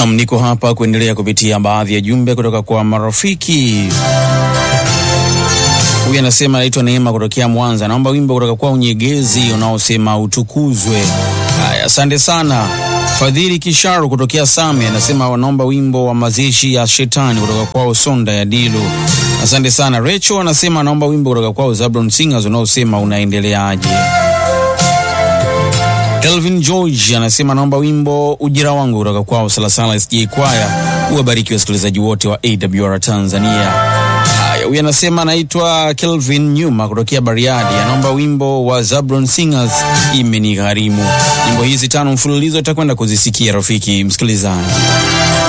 Nam, niko hapa kuendelea kupitia baadhi ya jumbe kutoka kwa marafiki. Huyu anasema anaitwa Neema kutokea Mwanza, naomba wimbo kutoka kwa Unyegezi unaosema utukuzwe. Haya, asante sana. Fadhili Kisharu kutokea Same anasema wanaomba wimbo wa mazishi ya shetani kutoka kwao Sonda ya Dilu. Asante sana. Recho anasema anaomba wimbo kutoka kwao Zablon Singers unaosema unaendeleaje. Elvin George anasema naomba wimbo ujira wangu kutoka kwao Salasala SJ Kwaya. Uwabariki wasikilizaji wote wa AWR Tanzania. Haya, huyu anasema anaitwa Kelvin Nyuma kutokea Bariadi, anaomba wimbo wa Zablon Singers imenigharimu. Nyimbo hizi tano mfululizo utakwenda kuzisikia rafiki msikilizaji.